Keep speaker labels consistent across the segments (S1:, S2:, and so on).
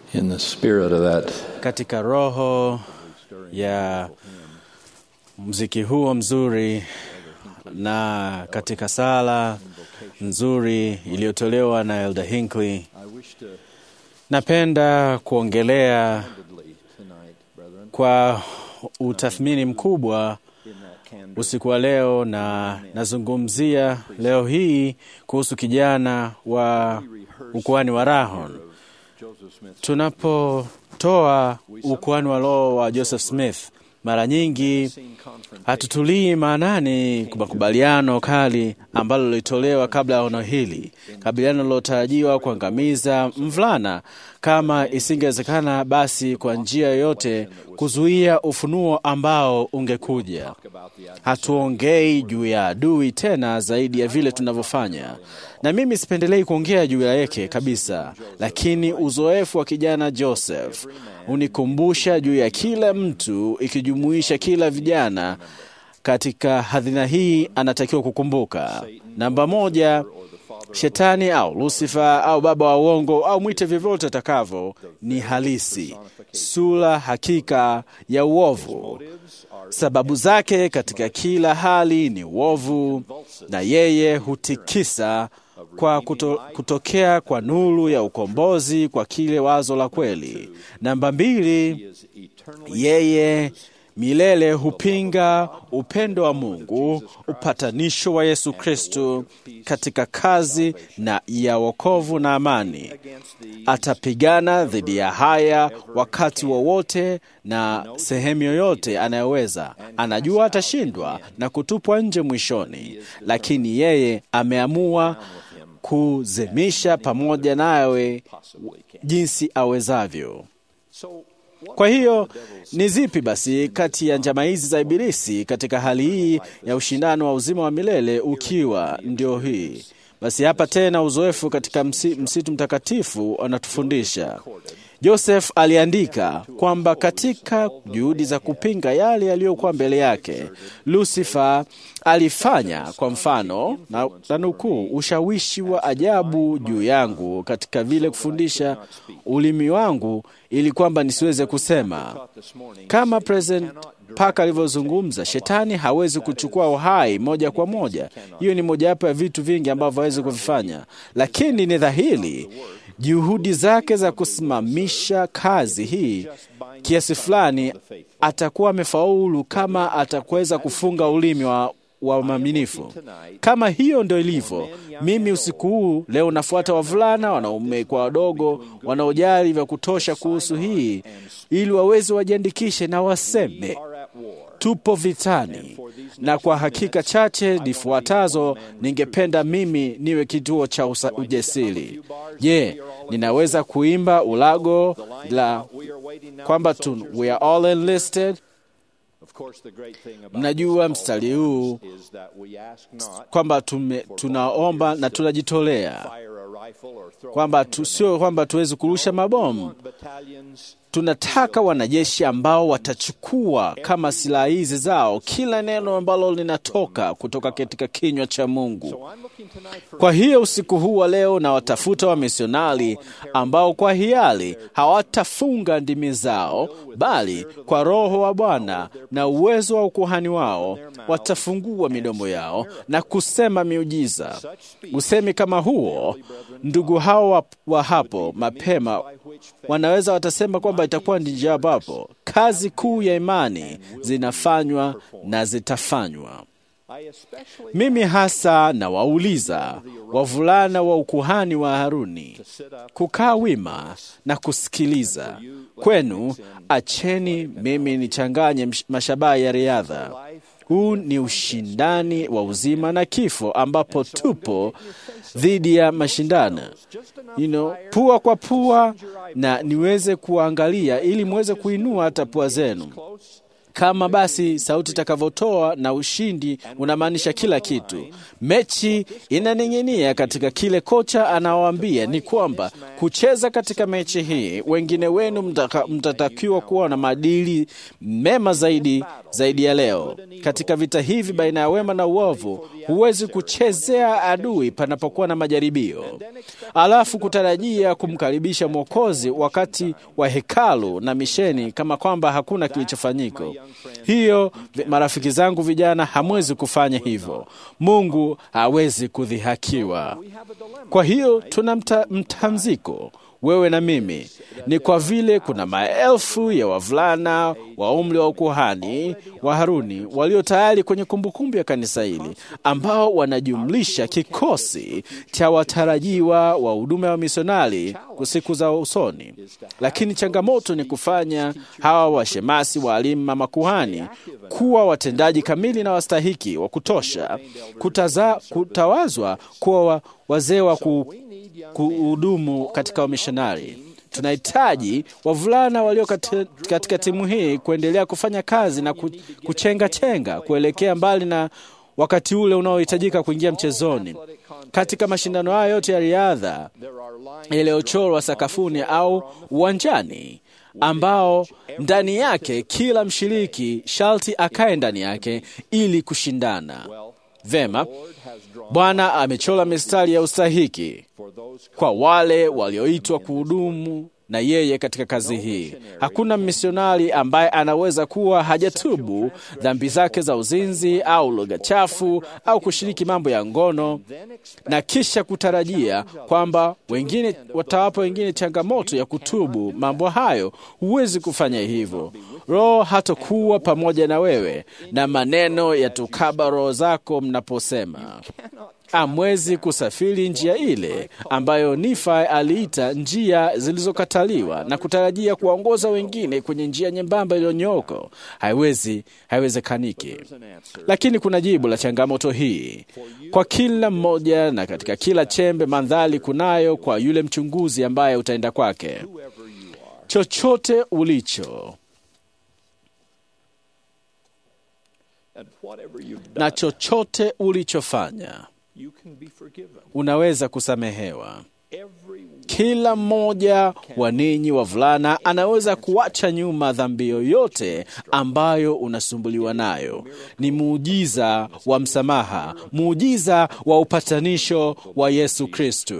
S1: in the spirit of that
S2: katika roho ya mziki huo mzuri na katika sala nzuri iliyotolewa na Elder Hinckley,
S1: I wish to
S2: napenda kuongelea
S1: candidly tonight, brethren,
S2: kwa utathmini mkubwa
S1: in that candor
S2: usiku wa leo, na nazungumzia leo hii kuhusu kijana wa ukuhani wa Rahon.
S1: Joseph Smith
S2: Tunapotoa ukuhani wa roho wa Joseph Smith, mara nyingi
S1: seen confrontation
S2: hatutulii maanani makubaliano kali ambalo lilitolewa kabla ya ono hili, kabiliano lilotarajiwa kuangamiza mvulana kama isingewezekana basi kwa njia yoyote kuzuia ufunuo ambao ungekuja.
S1: about the ad-
S2: Hatuongei juu ya adui tena zaidi ya vile tunavyofanya, na mimi sipendelei kuongea juu yake kabisa, lakini uzoefu wa kijana Joseph unikumbusha juu ya kila mtu, ikijumuisha kila vijana katika hadhina hii anatakiwa kukumbuka. Namba moja, shetani au Lucifer au baba wa uongo au mwite vyovyote atakavyo, ni halisi, sura hakika ya uovu. Sababu zake katika kila hali ni uovu, na yeye hutikisa kwa kuto, kutokea kwa nuru ya ukombozi kwa kile wazo la kweli. Namba mbili,
S1: is eternally
S2: yeye milele hupinga upendo wa Mungu, upatanisho wa Yesu Kristo katika kazi na ya wokovu na amani.
S1: against the
S2: Atapigana dhidi ya haya wakati wowote na sehemu yoyote anayoweza. Anajua atashindwa na kutupwa nje mwishoni, lakini yeye ameamua kuzimisha pamoja nawe
S1: possibly can.
S2: jinsi awezavyo.
S1: So what
S2: Kwa hiyo ni zipi basi kati ya njama hizi za Ibilisi katika hali hii ya ushindano wa uzima wa milele ukiwa ndio hii? Basi hapa tena uzoefu katika msi, msitu mtakatifu anatufundisha. Joseph aliandika kwamba katika juhudi za kupinga yale yaliyokuwa mbele yake, Lucifer alifanya kwa mfano na, na nukuu, ushawishi wa ajabu juu yangu katika vile kufundisha ulimi wangu ili kwamba nisiweze kusema.
S1: this morning
S2: Kama President Parker alivyozungumza, shetani hawezi kuchukua uhai moja kwa moja. Hiyo ni mojawapo ya vitu vingi ambavyo hawezi kuvifanya, lakini ni dhahiri juhudi zake za kusimamisha kazi hii kiasi fulani atakuwa amefaulu kama atakuweza kufunga ulimi wa wa maminifu. Kama hiyo ndio ilivyo, mimi usiku huu leo nafuata wavulana, wanaume kwa wadogo, wanaojali vya kutosha kuhusu hii, ili waweze wajiandikishe na waseme
S1: are at war.
S2: tupo vitani, na kwa hakika chache zifuatazo ningependa mimi niwe kituo cha usa- ujasiri. Je, ninaweza kuimba ulago la
S1: We are waiting now
S2: kwamba
S1: for
S2: tu,
S1: soldiers.
S2: we are all enlisted?
S1: Of course, the great thing about
S2: Mnajua
S1: this
S2: mstari
S1: call
S2: huu
S1: is that we ask not
S2: kwamba tume, tunaomba na tunajitolea
S1: fire a rifle or throw
S2: kwamba
S1: a
S2: tu, sio kwamba tuwezi kurusha mabomu.
S1: battalions
S2: Tunataka wanajeshi ambao watachukua kama silaha hizi zao kila neno ambalo linatoka kutoka katika kinywa cha Mungu.
S1: So I'm looking tonight for
S2: Kwa hiyo usiku huu wa leo na watafuta wamisionari ambao kwa hiari hawatafunga ndimi zao, bali kwa Roho wa Bwana na uwezo wa ukuhani wao watafungua midomo yao na kusema miujiza. Usemi kama huo, ndugu hao wa, wa hapo mapema wanaweza watasema kwamba itakuwa ni njia ambapo kazi kuu ya imani zinafanywa na zitafanywa.
S1: I especially
S2: Mimi hasa nawauliza wavulana wa ukuhani wa Haruni kukaa wima na kusikiliza. Kwenu acheni mimi nichanganye msh- mashabaha ya riadha. Huu ni ushindani wa uzima na kifo, ambapo tupo dhidi ya mashindano you know, pua kwa pua, na niweze kuangalia ili muweze kuinua hata pua zenu kama basi sauti itakavyotoa na ushindi unamaanisha kila kitu. Mechi inaning'inia katika kile kocha anawaambia ni kwamba kucheza katika mechi hii, wengine wenu mtaka- mtatakiwa kuwa na maadili mema zaidi zaidi ya leo. Katika vita hivi baina ya wema na uovu, Huwezi kuchezea adui panapokuwa na majaribio, alafu kutarajia kumkaribisha Mwokozi wakati wa hekalu na misheni kama kwamba hakuna kilichofanyika. Hiyo, marafiki zangu vijana, hamwezi kufanya hivyo. Mungu hawezi kudhihakiwa. Kwa hiyo tuna mta, mtamziko wewe na mimi ni kwa vile kuna maelfu ya wavulana wa umri wa ukuhani wa Haruni walio tayari kwenye kumbukumbu ya kanisa hili ambao wanajumlisha kikosi cha watarajiwa wa huduma ya misionari kwa siku za usoni. Lakini changamoto ni kufanya hawa washemasi, waalimu, makuhani kuwa watendaji kamili na wastahiki wa kutosha kutaza, kutawazwa kuwa wazee wa ku, kuhudumu katika wamishonari. Tunahitaji wavulana walio katika, katika timu hii kuendelea kufanya kazi na kuchenga chenga kuelekea mbali na wakati ule unaohitajika kuingia mchezoni. Katika mashindano hayo yote ya riadha yaliyochorwa sakafuni au uwanjani, ambao ndani yake kila mshiriki sharti akae ndani yake ili kushindana vema. Bwana amechora mistari ya ustahiki kwa wale walioitwa kuhudumu na yeye katika kazi hii. Hakuna misionari ambaye anaweza kuwa hajatubu dhambi zake za uzinzi au lugha chafu au kushiriki mambo ya ngono na kisha kutarajia kwamba wengine watawapa wengine changamoto ya kutubu mambo hayo. Huwezi kufanya hivyo. Roho hatakuwa pamoja na wewe, na maneno yatukaba roho zako mnaposema amwezi kusafiri njia ile ambayo Nifai aliita njia zilizokataliwa na kutarajia kuwaongoza wengine kwenye njia nyembamba iliyonyooka. Haiwezi, haiwezekaniki. Lakini kuna jibu la changamoto hii kwa kila mmoja, na katika kila chembe mandhari kunayo kwa yule mchunguzi ambaye utaenda kwake. Chochote ulicho na chochote ulichofanya unaweza kusamehewa. Kila mmoja wa ninyi wavulana anaweza kuacha nyuma dhambi yoyote ambayo unasumbuliwa nayo. Ni muujiza wa msamaha, muujiza wa upatanisho wa Yesu Kristo.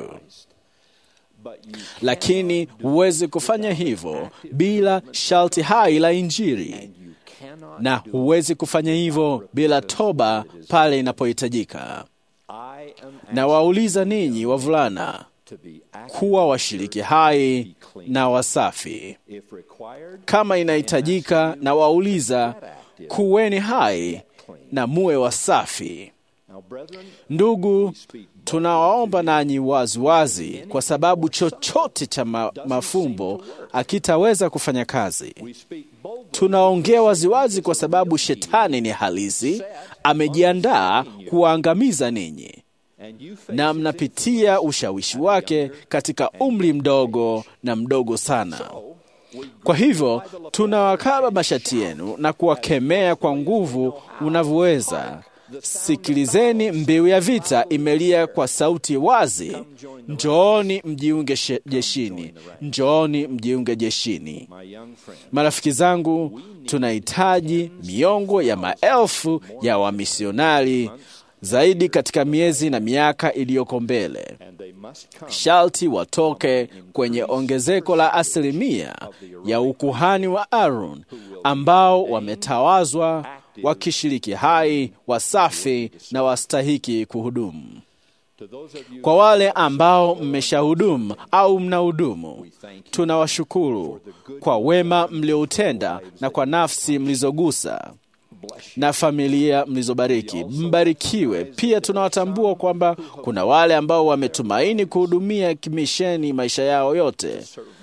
S2: Lakini huwezi kufanya hivyo bila sharti hai la Injili, na huwezi kufanya hivyo bila toba pale inapohitajika. Na wauliza ninyi wavulana kuwa washiriki hai na wasafi kama inahitajika, na wauliza kuweni hai na muwe wasafi. Ndugu, tunawaomba nanyi waziwazi, kwa sababu chochote cha ma mafumbo akitaweza kufanya kazi. Tunaongea waziwazi kwa sababu shetani ni halisi, amejiandaa kuwaangamiza ninyi na mnapitia ushawishi wake katika umri mdogo na mdogo sana. Kwa hivyo tunawakaba mashati yenu na kuwakemea kwa nguvu unavyoweza. Sikilizeni, mbiu ya vita imelia kwa sauti wazi, njooni mjiunge jeshini, njooni mjiunge jeshini. Marafiki zangu, tunahitaji miongo ya maelfu ya wamisionari zaidi katika miezi na miaka iliyoko mbele. Sharti watoke kwenye ongezeko la asilimia ya ukuhani wa Aaron ambao wametawazwa wakishiriki hai, wasafi na wastahiki kuhudumu. Kwa wale ambao mmeshahudumu au mnahudumu, tunawashukuru kwa wema mlioutenda na kwa nafsi mlizogusa na familia mlizobariki. Mbarikiwe. Pia tunawatambua kwamba kuna wale ambao wametumaini kuhudumia kimisheni maisha yao yote,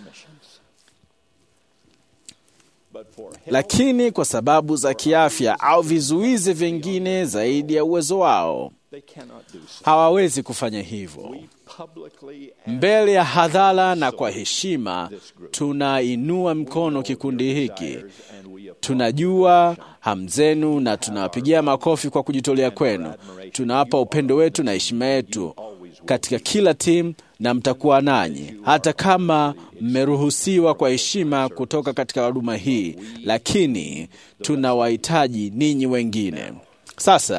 S2: lakini kwa sababu za kiafya au vizuizi vingine zaidi ya uwezo wao hawawezi kufanya hivyo. Mbele ya hadhara na kwa heshima, tunainua mkono kikundi hiki. Tunajua hamu zenu na tunawapigia makofi kwa kujitolea kwenu. Tunawapa upendo wetu na heshima yetu katika kila timu, na mtakuwa nanyi hata kama mmeruhusiwa kwa heshima kutoka katika huduma hii, lakini tunawahitaji ninyi wengine. Sasa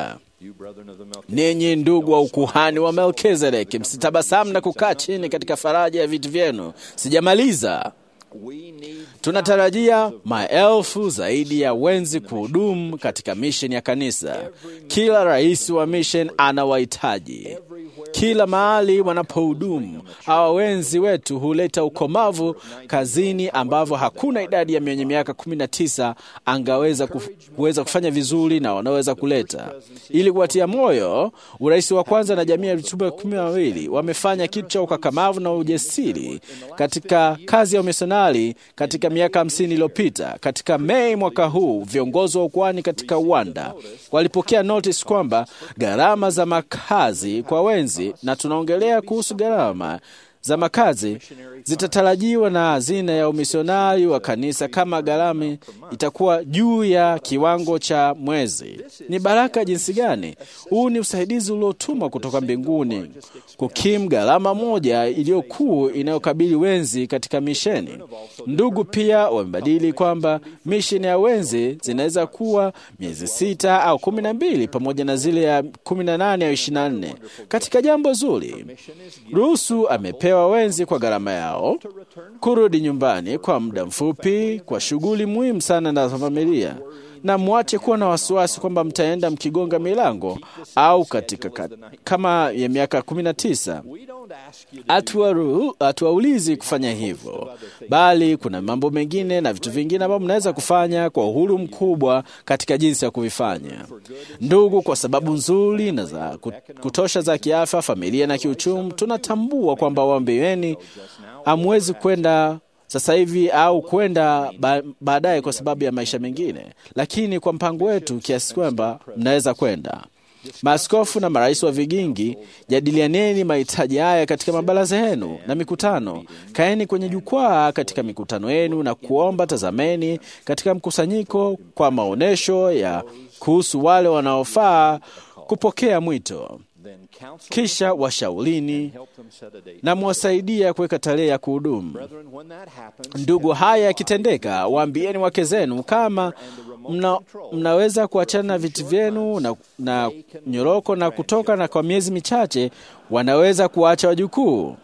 S1: You brethren of the Melchizedek,
S2: ninyi ndugu wa ukuhani wa Melkizedeki, msitabasamu na kukaa chini katika faraja ya viti vyenu. Sijamaliza.
S1: we need
S2: Tunatarajia maelfu zaidi ya wenzi kuhudumu katika misheni ya kanisa. Kila rais wa misheni anawahitaji kila mahali wanapohudumu. Hawa wenzi wetu huleta ukomavu kazini, ambavyo hakuna idadi ya mwenye miaka 19 angaweza kuf, kuweza kufanya vizuri na wanaweza kuleta. Ili kuwatia moyo, urais wa kwanza na jamii ya mitume kumi na wawili wamefanya kitu cha ukakamavu na ujasiri katika kazi ya umisionari katika miaka hamsini iliyopita. Katika Mei mwaka huu, viongozi wa ukwani katika uwanda walipokea notice kwamba gharama za makazi kwa wenzi, na tunaongelea kuhusu gharama za makazi zitatarajiwa na hazina ya umisionari wa kanisa kama gharama itakuwa juu ya kiwango cha mwezi. Ni baraka jinsi gani! Huu ni usaidizi uliotumwa kutoka mbinguni kukimu gharama moja iliyokuu inayokabili wenzi katika misheni. Ndugu pia wamebadili kwamba misheni ya wenzi zinaweza kuwa miezi sita au kumi na mbili pamoja na zile ya kumi na nane au ishirini na nne katika jambo zuri. Ruhusu amepewa wenzi kwa gharama yao kurudi nyumbani kwa muda mfupi kwa shughuli muhimu sana na za familia, na mwache kuwa na wasiwasi kwamba mtaenda mkigonga milango au katika kat, kama ya miaka kumi na tisa.
S1: we don't ask you to
S2: Hatuwaru- Hatuwaulizi kufanya hivyo, bali kuna mambo mengine na vitu vingine ambavyo mnaweza kufanya kwa uhuru mkubwa katika jinsi ya kuvifanya. Ndugu, kwa sababu nzuri na za kut- kutosha za kiafya, familia na kiuchumi, tunatambua kwamba waombeeni hamwezi kwenda sasa hivi au kwenda ba- baadaye kwa sababu ya maisha mengine, lakini kwa mpango wetu kiasi kwamba mnaweza kwenda. Maaskofu na marais wa vigingi, jadilianeni mahitaji haya katika mabaraza yenu na mikutano. Kaeni kwenye jukwaa katika mikutano yenu na kuomba. Tazameni katika mkusanyiko kwa maonyesho ya kuhusu wale wanaofaa kupokea mwito,
S1: then counsel
S2: kisha washaulini
S1: help them set a date.
S2: na mwasaidia kuweka tarehe ya kuhudumu.
S1: Brethren, when that happens,
S2: Ndugu, haya yakitendeka, waambieni wake zenu kama mna, mnaweza kuachana na viti vyenu na, na nyoroko na kutoka, na kwa miezi michache wanaweza kuacha wajukuu.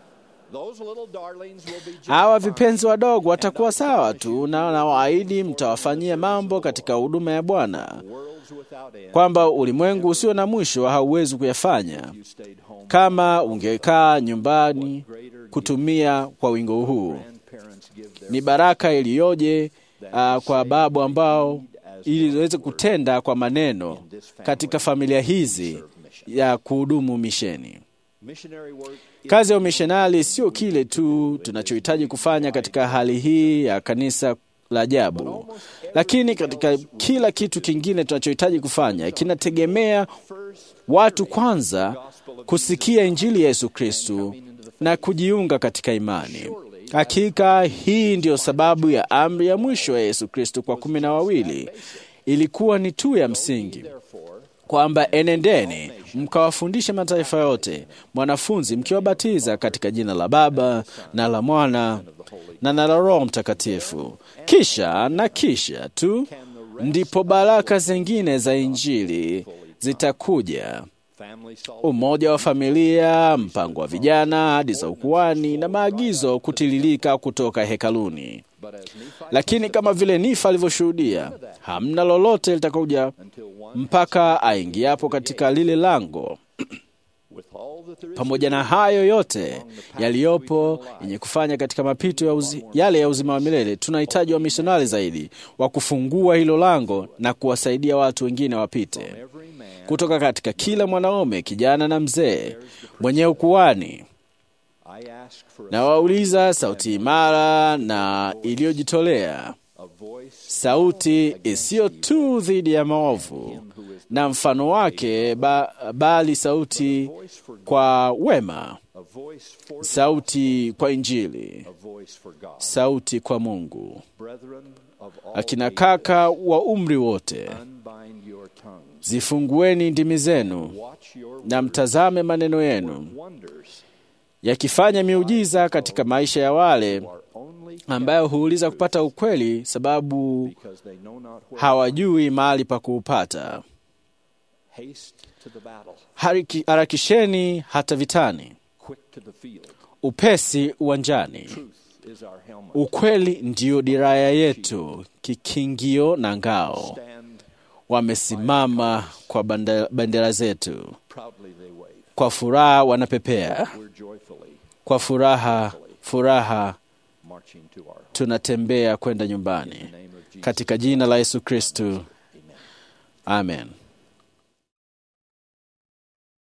S1: those little darlings will be just
S2: Hawa
S1: fine.
S2: vipenzi wadogo watakuwa sawa tu, na nawaahidi mtawafanyia mambo katika huduma ya Bwana,
S1: Worlds without end.
S2: kwamba ulimwengu usio na mwisho hauwezi kuyafanya
S1: You stayed home.
S2: kama ungekaa nyumbani kutumia kwa wingo huu.
S1: Grandparents give their
S2: Ni baraka iliyoje uh, kwa babu ambao ili waweze kutenda kwa maneno katika familia hizi ya kuhudumu misheni.
S1: missionary work. is
S2: Kazi ya umishonari sio kile tu tunachohitaji kufanya katika hali hii ya kanisa la ajabu, lakini katika kila kitu kingine tunachohitaji kufanya kinategemea
S1: first
S2: watu kwanza kusikia Injili ya Yesu Kristu na kujiunga katika imani. Hakika hii ndiyo sababu ya amri ya mwisho ya Yesu Kristu kwa kumi na wawili ilikuwa ni tu ya msingi kwamba enendeni mkawafundishe mataifa yote, mwanafunzi mkiwabatiza katika jina la Baba na la Mwana na na la Roho Mtakatifu. Kisha na kisha tu ndipo baraka zingine za Injili zitakuja:
S1: family solid.
S2: umoja wa familia, mpango wa vijana, hadi za ukuani na maagizo kutiririka kutoka hekaluni.
S1: But as Nephi
S2: Lakini kama vile Nifa alivyoshuhudia, hamna lolote litakuja
S1: until one
S2: mpaka aingiapo katika lile lango.
S1: with all that there is
S2: Pamoja na hayo yote yaliyopo yenye kufanya katika mapito ya uzi, yale ya uzima wa milele, tunahitaji wamisionari zaidi wa kufungua hilo lango na kuwasaidia watu wengine wapite
S1: every man
S2: kutoka katika kila mwanaume, kijana na mzee mwenye ukuani.
S1: I ask for a,
S2: Na wauliza sauti imara na iliyojitolea,
S1: a voice
S2: sauti isiyo tu dhidi ya maovu na mfano wake, ba, bali sauti
S1: voice for God,
S2: kwa wema,
S1: a voice for
S2: sauti kwa Injili,
S1: a voice for God.
S2: sauti kwa Mungu.
S1: Brethren of all
S2: Akina
S1: ages,
S2: kaka wa umri wote,
S1: unbind your tongues.
S2: zifungueni ndimi zenu
S1: Watch your
S2: na mtazame maneno yenu
S1: wonders
S2: yakifanya miujiza katika maisha ya wale
S1: are only
S2: ambayo huuliza kupata ukweli, sababu
S1: because they know not where.
S2: hawajui mahali pa kuupata.
S1: Haste to the battle,
S2: Hariki- harakisheni hata vitani,
S1: quick to the field.
S2: upesi uwanjani.
S1: Truth is our helmet.
S2: Ukweli ndiyo diraya yetu, kikingio na ngao.
S1: Stand
S2: Wamesimama kwa banda- bendera zetu,
S1: proudly they wave.
S2: kwa furaha wanapepea,
S1: We're joyfully
S2: kwa furaha furaha
S1: marching to our home.
S2: tunatembea kwenda nyumbani,
S1: In the name of Jesus.
S2: katika jina la Yesu Kristu, amen.